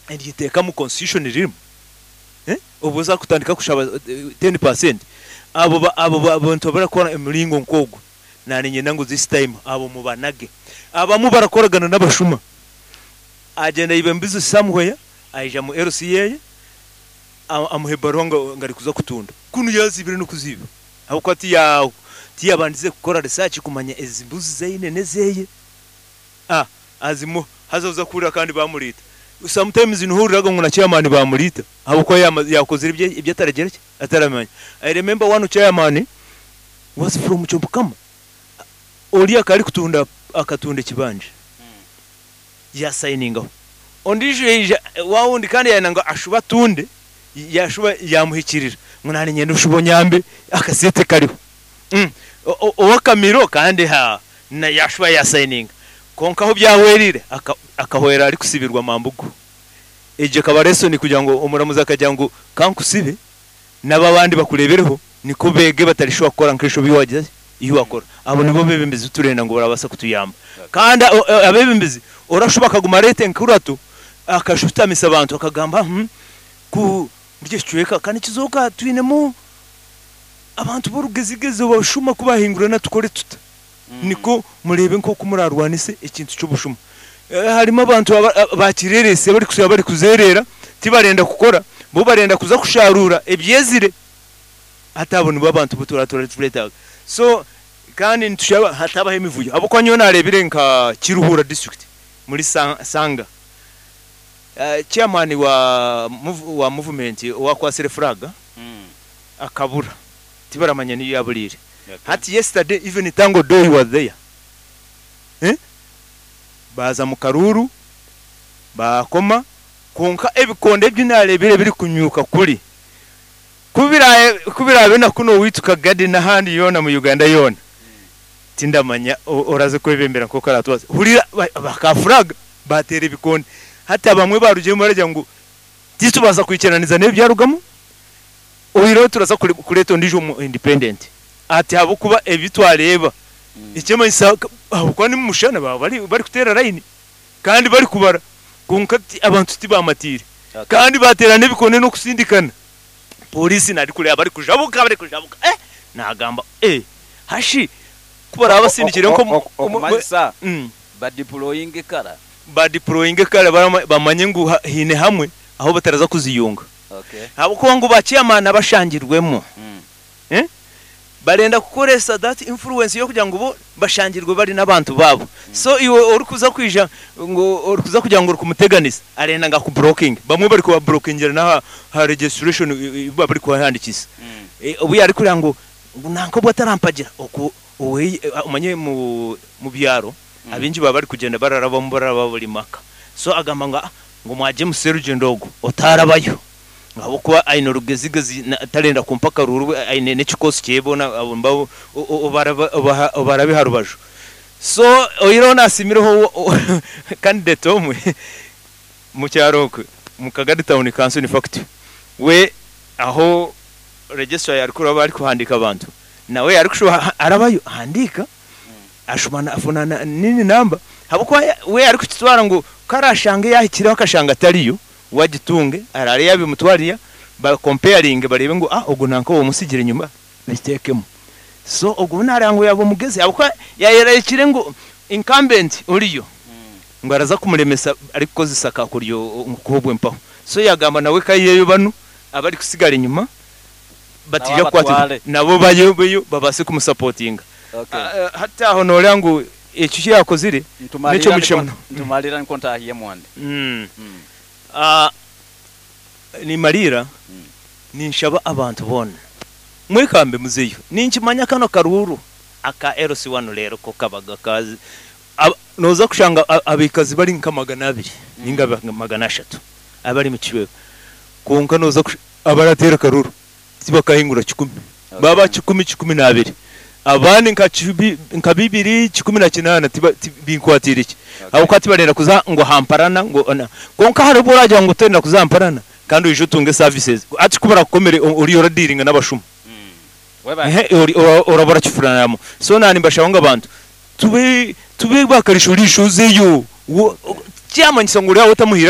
igiteka mu constitution ririmo ubu uzakutandika kushaba 10% abo ba- abo ba- bantu barakora emiringo nkogwo naninye nangu this time abo mubanage abamu barakoragana n'abashuma agenda ibe mbizi somewhere aija mu LCA a- amuhe baro ngo ngari kuza kutunda kunu yazibire no kuziba ahubwo ati yawo ti yabandize gukora research kumanya ezimbuzi zeyine nezeye ah azimu hazoza kurira kandi bamurita sometimes ntuhuriraga ngo na chairman bamurita abo ko yama- yakoze ibyo ibyo ataragereke ataramenya i remember one chairman was from Chombokama oli akari kutunda akatunda ekibanja yasayiningaho ondi ije wawundi kandi yananga ashuba tunde yashuba yamuhikirira ngo nani ngenda ushuba onyambe akasete kariho Mm. O- o- owakamiro kandi ha na yashuba yasayininga konka aho byahwerire aka- akahwera ari kusibirwa mambugu ejyo kaba resoni kugira ngo omuramuzi akagira ngo kankusibe n'ababandi bakurebereho niko bege batarishobora kukora nk'isho biwagira iyo wakora abo nibo bebembezi turenda ngo barabasa kutuyamba kandi o- o- abebembezi orashuba akaguma rete nkuratu akashutamisa abantu akagamba hmm, ku rye cweka kandi kizoka twinemu abantu b'orugezigezo bashuma kubahingurana tukore tuta niko murebe nk'uko murarwanise ikintu cy'ubushuma Eh, harimo abantu aba- aba- bakirerese bari kusa- bari kuzerera tibarenda gukora bo barenda kuza kusharura ebyezire hatabona bo abantu buturatura turetaga so kandi ntushaba hatabaho imivuyo abo kwa nyo narebire nka kiruhura district muri Sa- sanga Eh, chairman wa mov- wa movement wa kwasire flag akabura tibaramanya niyo yaburire hati yesterday even tango doy was there eh? baza mu karuru bakoma konka ebikonde by'inarebire biri kunyuka kuri kubiraye kubirabe na kuno wituka gadi n'ahandi yona mu uganda yona tindamanya o- oraze kwebembera nko karatubaze hurira ba- bakafuraga batera ibikonde hata bamwe barugiyemo baragira ngo titubaza kwikiraniriza n'ibyarugamo uwiriho turaza kure- kureta ndijo mu independent ati habo kuba ebitwareba icyema isaka ahubwo ni mushana baba bari bari kutera line kandi bari kubara kunka ti- abantu tibamatire kandi baterana bikone no kusindikana polisi nari kureba bari kujabuka bari kujabuka eh nagamba eh hashi kubara abasindikire nko mu- mu- okumanyisa Mm. badiploying ekara badiployinge kare barama- bamanye ngo ha- hine hamwe aho bataraza kuziyunga okay habo ko ngo bakiyamana bashangirwemo Mm. barenda kukoresa that influence yo kugira ngo bo bashangirwe bari n'abantu babo so iwe uri kuza kwija ngo uri kuza kugira ngo uri kumuteganiza arenda nga ku blocking bamwe bari kuba blockingira na ha registration i- i- baba bari kuhandikisa Mm. Eh, ubu yari kugira ngo ngo nako bwatarampagira uku uwe umanye mu mu byaro abinji baba bari kugenda bararabamo bararaba buri maka so agamba ngo "Ah, ngo mwaje museruje ndogo otarabayo ngabo kuba aino rugezigezi na- atarenda kumpaka ruru aine n'ikikosi cyebona abo mbabo barabe harubaju so oyiro nasimireho candidate omwe mu cyaro kwe, mu kagari town council in fact we aho registra yari kuba bari kuhandika abantu nawe yari kushuba arabayo handika ashumana afunana nini namba habukuba we yari kukitwara ngo karashange yahikiraho akashanga atariyo wagitunge arare yabimutwariya bakomparinge barebe ngo ah ubwo ntanko uwo musigira inyuma bitekemo so ubwo narango yabo mugeze habukuba yayerekire ngo incumbent uriyo ngo araza kumuremesa ariko zisaka kuryo nkubwe mpaho so yagamba nawe kayiyeyo bano abari kusigara inyuma batija kwatira Nababatware. nabo bayobeyo babase kumusapotinga okay Ah, ah, hata honore yangu ekyo kyakozire ntumalira N'ekyo niko- mushemno. ntumalira niko ntahiye mwande mm. Mm. uh, nimalira Mm. ninshaba abantu bona mwekambe muzeyo ninkimanya kano karuru aka LC1 rero ko kabaga kazi Ab- noza kushanga a- abikazi bari nka magana abiri ninga ba- magana ashatu abari mu kibeho konka noza kush- abaratera karuru tibakahingura kikumi Okay. baba kikumi kikumi n'abiri abandi nka kibi- nka bibiri kikumi na kinana tiba- ti- binkwatira iki Okay. abo kwati barenda kuza ngo hamparana ngo ona konka hari ubwo uragira ngo utarenda kuzamparana kandi uje utunge services ati kubara kukomere u- uri yora dealing n'abashuma weba ehe uri- ura- urabora kifuranamo so nani mbashaka ngo abantu tube tube bakarisha urishuzeyo cyamanyisa ngo uriya utamuhira